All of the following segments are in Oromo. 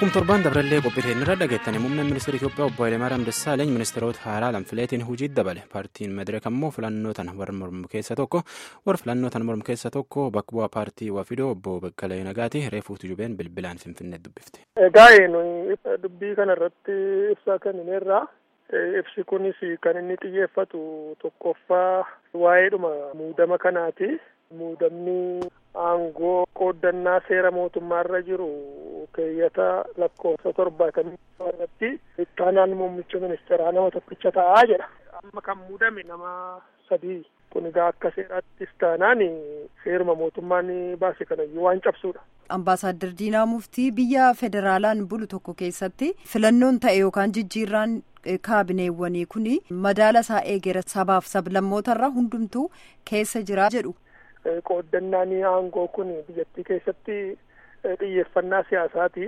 Akkuma torbaan dabrallee qophii irra dhageettanii muummeen ministeera Itoophiyaa obbo Hayilemaariyaam Dassaalany ministeerota haaraa lamfileetiin hojii dabale paartiin Madireek ammoo filannoo tana warra mormu keessa tokko warra filannoo tana mormu keessa tokko bakka bu'aa paartii Wafidoo obbo Baqqalee Nagaati reefuutu jubeen bilbilaan Finfinnee dubbifte. Egaa nuyi dubbii kanarratti ibsaa kennineerra. Ibsi kunis kan inni xiyyeeffatu tokkoffaa waa'eedhuma muudama kanaati. Muudamni aangoo qooddannaa seera mootummaarra jiru keeyyata lakkoofsa torbaatamii irratti ittaanaan muummicha ministeeraa nama tokkicha ta'aa jedha. Amma kan muudame nama sadii. Kun egaa akka seeraattis taanaan seeruma mootummaan baase kanayyuu waan cabsuudha. Ambaasaadder Diinaa Muftii biyya federaalaan bulu tokko keessatti filannoon ta'e yookaan jijjiirraan kaabineewwanii kun madaala isaa eegera sabaaf sablammootarra hundumtuu keessa jira jedhu. Qooddannaan aangoo kun biyyattii keessatti xiyyeeffannaa siyaasaati.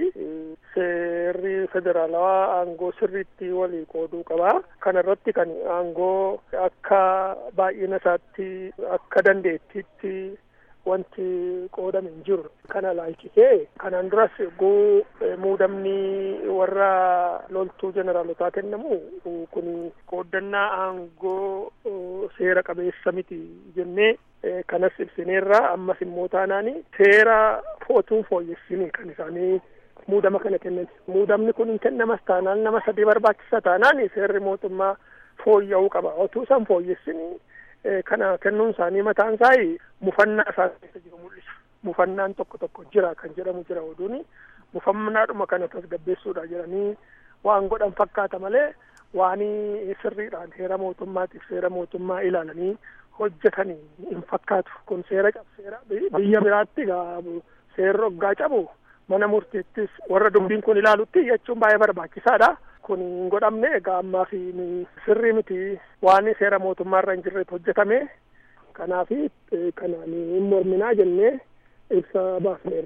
Seerri federaalawaa aangoo sirriitti walii qooduu qaba. Kana irratti kan aangoo akka baay'ina isaatti akka dandeettiitti wanti qoodame hin jiru. Kana laalchisee kanaan duras guu muudamni warra loltuu jeneraalotaa kennamu kun qooddannaa aangoo seera qabeessa miti jennee kanas ibsineerra ammas immoo taanaan seera footuun fooyyessini kan isaanii muudama kana kennan. Muudamni kun hin kennamas taanaan nama sadii barbaachisa taanaan seerri mootummaa fooyya'uu qaba. Otuu isaan fooyyessini kana kennuun isaanii mataan isaa mufannaa isaan keessa jiru mul'isa. Mufannaan tokko tokko jira kan jedhamu jira oduuni. Mufannaadhuma kana tasgabbeessuudha jedhanii waan godhan fakkaata malee waan sirriidhaan seera mootummaatiif seera mootummaa ilaalanii hojjetanii hin fakkaatu. Kun seera cabseera biyya biraatti seerri hoggaa cabu mana murtiittis warra dubbiin kun ilaalutti jechuun baay'ee barbaachisaadha. Kun hin godhamne egaa ammaa fi sirrii miti waan seera mootummaarra hin jirretu hojjetame. Kanaaf kanaan hin morminaa jennee ibsa baafneerra.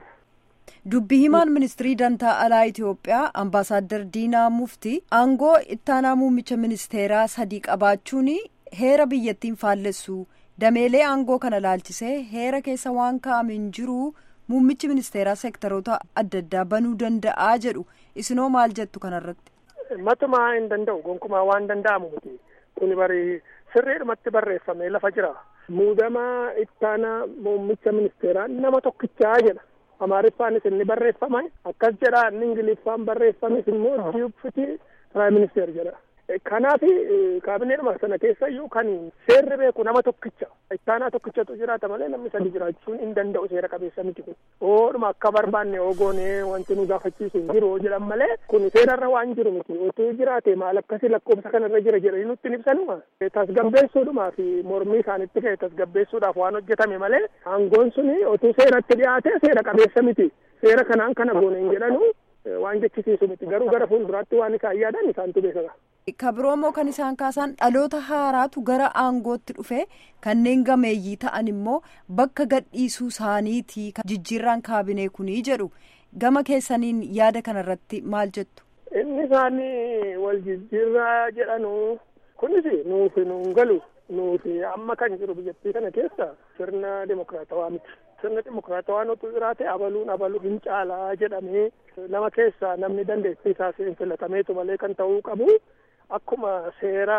Dubbi himaan ministirii dantaa alaa Itoophiyaa ambaasaadder Diinaa Muftii aangoo ittaanaa muummicha ministeeraa sadii qabaachuun heera biyyattiin faallessu dameelee aangoo kana laalchisee heera keessa waan kaa'ame hin jiru muummichi ministeeraa seektaroota adda addaa banuu danda'a jedhu isinoo maal jettu kanarratti. Matumaa hin danda'u gonkumaa waan danda'amu miti kuni bari sirriidhumatti barreeffame lafa jira. Muudama ittaanaa muummicha ministeeraa nama tokkichaa jedha. Amaariffaanis inni barreeffame akkas jedha inni ingiliffaan barreeffames immoo diipiti piraayim ministeer jedha. Kanaaf kaabineedhuma sana keessa iyyuu kan seerri beeku nama tokkicha ittaanaa tokkichatu jiraata malee namni sadi jiraachuun hin danda'u seera qabeessa miti kun. Oodhuma akka barbaanne ogoonee wanti nu gaafachiisu hin jiru jedhan malee kun seerarra waan jiru miti otoo jiraate maal akkasii lakkoofsa kanarra jira jedhanii nutti hin ibsanuma. Tasgabbeessuudhumaa fi mormii isaanitti ka'e tasgabbeessuudhaaf waan hojjetame malee aangoon suni otoo seeratti dhiyaate seera qabeessa miti. Seera kanaan kana goone hin jedhanu waan jechisiisu miti garuu gara fuulduraatti waan isaan yaadan isaantu beekama. kabiroomoo kan isaan kaasan dhaloota haaraatu gara aangootti dhufe kanneen gameeyyii ta'an immoo bakka gadhiisuu isaaniiti jijjiirraan kaabinee kunii jedhu gama keessaniin yaada kanarratti maal jettu. Inni isaanii wal jijjiirraa jedhanu kunis nuufi nuun galu nuufi amma kan jiru biyyattii kana keessa sirna dimokiraatawaa miti. Sirna dimokiraatawaan otuu jiraate abaluun abaluu hin caalaa jedhamee nama keessaa namni dandeettii isaa filatameetu malee kan ta'uu qabu. Akkuma seera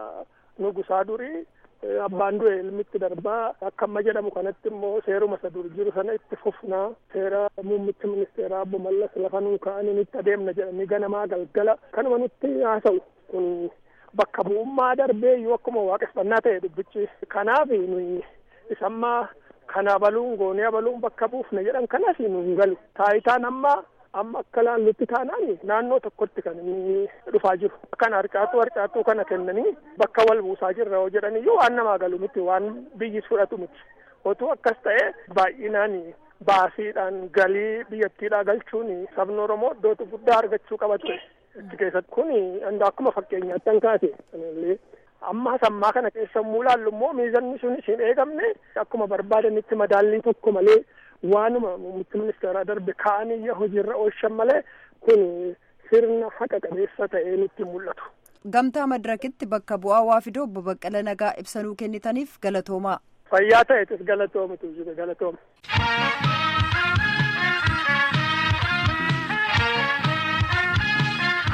nugusaa durii abbaan du'e ilmitti darbaa akka amma jedhamu kanatti immoo seeruma isa dur jiru sana itti fufnaa seera muummicha ministeeraa obbo Mallas lafa nuu ka'anii itti adeemna jedhanii ganamaa galgala kanuma nutti haasa'u kun bakka bu'ummaa darbee iyyuu akkuma waaqeffannaa ta'e dubbichi kanaaf nuyi isammaa kana abaluun goonee abaluun bakka buufne jedhan kanas nu hin galu taayitaan amma amma akka laallutti taanaan naannoo tokkotti kan inni dhufaa jiru. Kan harcaatuu harcaatuu kana kennanii bakka wal buusaa jirra yoo jedhan iyyuu waan namaa galu miti waan biyyis fudhatu miti. Otuu akkas ta'e baay'inaan baasiidhaan galii biyyattiidhaa galchuun sabni Oromoo iddoo guddaa argachuu qaba ture. Itti keessatti kun akkuma fakkeenyaatti an kaase kanallee amma sammaa kana keessa immoo laallu immoo miizanni sun hin eegamne akkuma barbaadanitti madaallii tokko malee waanuma muummichi ministeeraa darbe kaa'anii hojiirra oolchan malee kun sirna haqa qabeessa ta'ee nutti mul'atu. Gamtaa madirakitti bakka bu'aa waa fidoo obbo Baqqala Nagaa ibsanuu kennitaniif galatoomaa. Fayyaa ta'etis galatoomitu galatooma.